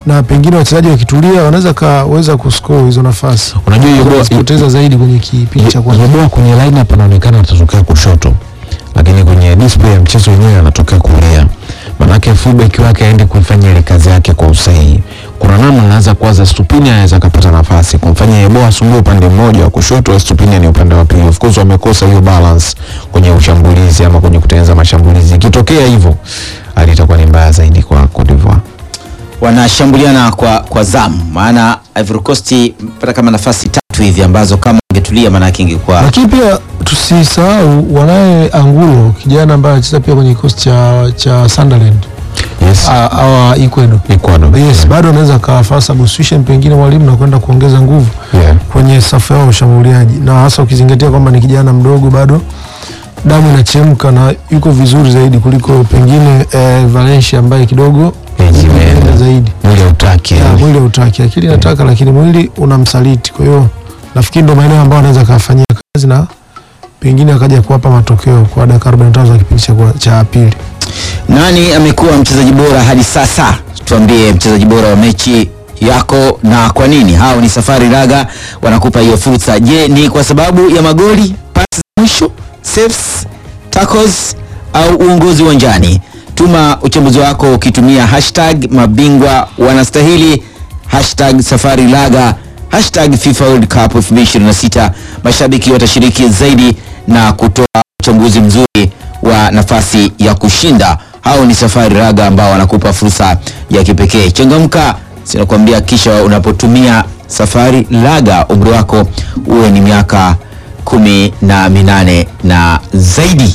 na pengine wachezaji wakitulia wanaweza kaweza kuscore hizo nafasi. Unajua hiyo boa- kupoteza zaidi kwenye kipindi cha kwanza. Yeboa kwenye lineup anaonekana atatokea kushoto, lakini kwenye display ya mchezo wenyewe anatokea kulia. Manake fullback wake aende kuifanya ile kazi yake kwa usahihi. Kuna namna anaweza kuwaza Stupini anaweza kapata nafasi kumfanya Yeboa asumbue upande mmoja wa kushoto, Stupini ni upande wa pili. Of course wamekosa hiyo balance kwenye ushambulizi ama kwenye kutengeneza mashambulizi. Ikitokea hivyo, hali itakuwa ni mbaya zaidi kwa Cote d'Ivoire. wanashambuliana kwa, kwa zamu, maana Ivory Coast pata kama nafasi tatu hivi ambazo kama ingetulia maanake ingekuwa Lakini pia tusisahau wanaye Angulo kijana ambaye anacheza pia kwenye kikosi cha cha Sunderland Yes. Ah, awa Ecuador. Ecuador. Yes, bado anaweza kafaa substitution pengine mwalimu na kwenda kuongeza nguvu Yeah. kwenye safu yao ya ushambuliaji, na hasa ukizingatia kwamba ni kijana mdogo bado damu inachemka na yuko vizuri zaidi kuliko pengine eh, Valencia ambaye kidogo Age imeenda. imeenda zaidi. Mwili hautaki. Ya, yani. mwili hautaki, akili inataka, lakini mwili unamsaliti. Kwa hiyo nafikiri ndo maeneo ambayo anaweza kafanyia kazi na pengine akaja kuwapa matokeo kwa dakika 45 za kipindi cha kwa- cha pili. Nani amekuwa mchezaji bora hadi sasa? Tuambie mchezaji bora wa mechi yako na kwa nini. Hao ni Safari Raga wanakupa hiyo fursa. Je, ni kwa sababu ya magoli, pasi za mwisho, saves, tackles au uongozi uwanjani? Tuma uchambuzi wako ukitumia hashtag mabingwa wanastahili, hashtag Safari Laga, hashtag FIFA World Cup 2026. Mashabiki watashiriki zaidi na kutoa uchambuzi mzuri wa nafasi ya kushinda. Hao ni Safari Raga ambao wanakupa fursa ya kipekee. Changamka, sinakwambia, kisha unapotumia Safari Raga umri wako uwe ni miaka kumi na minane na zaidi.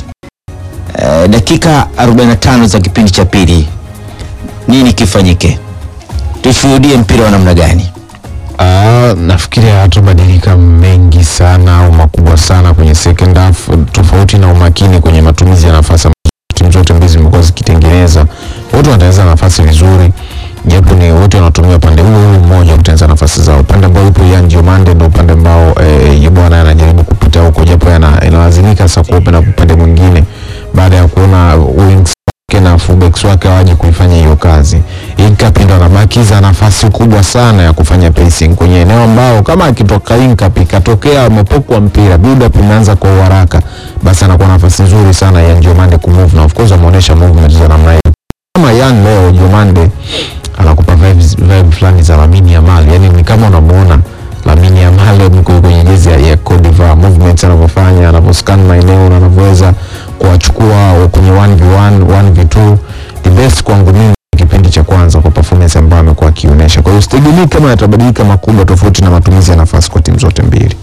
Eh, dakika 45 za kipindi cha pili, nini kifanyike? Tushuhudie mpira wa namna gani? Ah, nafikiri hayatabadilika mengi sana au makubwa sana kwenye second half, tofauti na umakini kwenye matumizi ya nafasi ambazo timu zote mbili zimekuwa zikitengeneza. Wote wanatengeneza nafasi vizuri, japo ni wote wanatumia upande huo huo mmoja kutengeneza nafasi zao. Upande ambao yupo Yan Diomande ndio upande ambao eh, Yeboah anajaribu kupita huko, japo yana- inalazimika sasa kuopen up upande mwingine baada ya kuona wings wake na fullbacks wake hawaje kuifanya hiyo kazi. Inkapi ndo anabakiza nafasi kubwa sana ya kufanya pacing kwenye eneo ambao kama akitoka Inkapi ikatokea amepokwa mpira build up imeanza kwa uharaka, basi anakuwa nafasi nzuri sana ya Diomande kumove na of course ameonyesha movement za namna hiyo. Kama Yan leo Diomande anakupa vibes vibe fulani za Lamine Yamal, yani ni kama unamuona Lamine Yamal mko kwenye jezi ya, ya Cote d'Ivoire, movements anavyofanya, anavyoscan maeneo na anavyoweza kuwachukua kwenye 1v1, 1v2 the best kwangu mimi kipindi cha kwanza kwa performance ambayo amekuwa akionyesha. Kwa hiyo sitegemei kama yatabadilika makubwa tofauti na matumizi ya nafasi kwa timu zote mbili.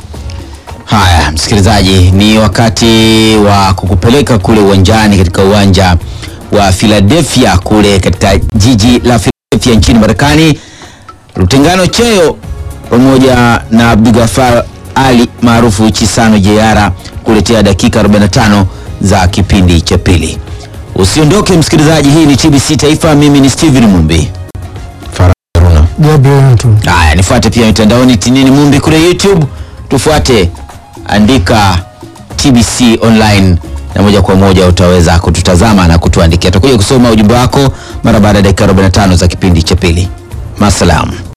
Haya, msikilizaji, ni wakati wa kukupeleka kule uwanjani katika uwanja wa Philadelphia kule katika jiji la Philadelphia nchini Marekani. Lutengano Cheyo pamoja na Abdulgafar Ali maarufu Chisano Jeyara kuletea dakika 45 za kipindi cha pili. Usiondoke msikilizaji, hii ni TBC Taifa, mimi ni Steven Mumbi. Farah Haruna. Gabriel tu. Haya, nifuate pia mitandaoni Tinini Mumbi kule YouTube, tufuate, andika TBC online na moja kwa moja utaweza kututazama na kutuandikia. Tutakuja kusoma ujumbe wako mara baada ya dakika 45 za kipindi cha pili. Masalam.